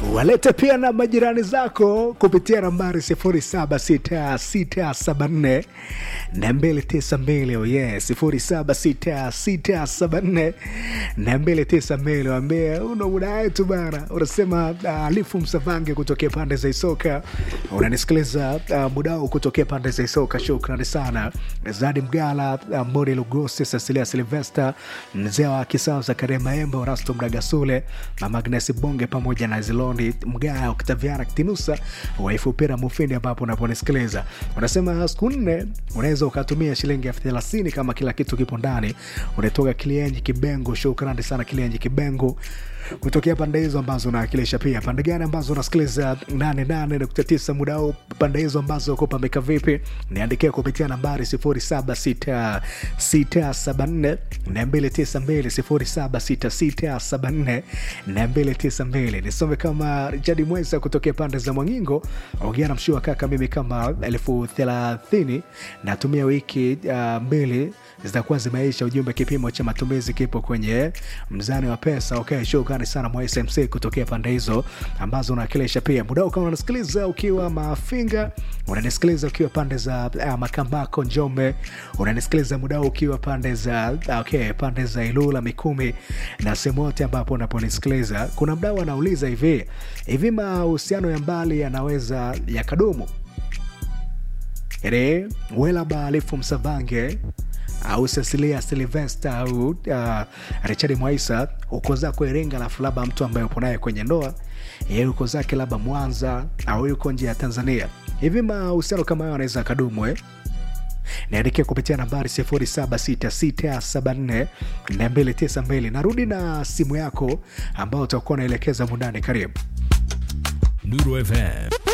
walete pia na majirani zako kupitia nambari 076674 na 292 oh yeah, 076674 na 292 wambie uno muda wetu bana unasema uh, alifu msavange kutokea pande za isoka unanisikiliza uh, mudao kutokea pande za isoka shukrani sana zadi mgala uh, mori lugosi cecilia silvester mzee wa kisasa karema embo rasto mdagasule mama agnes bonge pamoja na zilondi mgaa oktaviana ktinusa waifupira mufindi ambapo unaponisikiliza unasema siku nne unaweza ukatumia shilingi elfu thelathini kama kila kitu kipo ndani unatoka kilienji kibengo shukrani sana kilienji kibengo kutokea pande hizo ambazo unawakilisha pia pande gani ambazo unasikiliza 88.9 muda huu pande hizo ambazo uko pameka vipi niandikia kupitia nambari 076674 292 076674 nisome kama jadi mweza kutokea pande za mwangingo ongea na mshua kaka mimi kama elfu thelathini natumia wiki uh, mbili zitakuwa zimeisha ujumbe kipimo cha matumizi kipo kwenye mzani wa pesa okay shukrani sana mwa smc kutokea pande hizo ambazo unawakilisha pia mudao kama unasikiliza ukiwa mafinga unanisikiliza ukiwa pande za uh, makambako njombe unanisikiliza mudao ukiwa pande za uh, okay pande za ilula mikumi na sehemu yote ambapo unaponisikiliza kuna mdau anauliza hivi hivi mahusiano ya mbali yanaweza yakadumu yani wela baalifu msavange au cecilia silvester au uh, richard mwaisa uko zako iringa alafu labda mtu ambaye upo naye kwenye ndoa yeye yuko zake labda mwanza au yuko nje ya tanzania hivi mahusiano kama hayo anaweza akadumu eh? niandikia kupitia nambari 0766742292 narudi na simu yako ambao utakuwa unaelekeza mundani karibu Nuru FM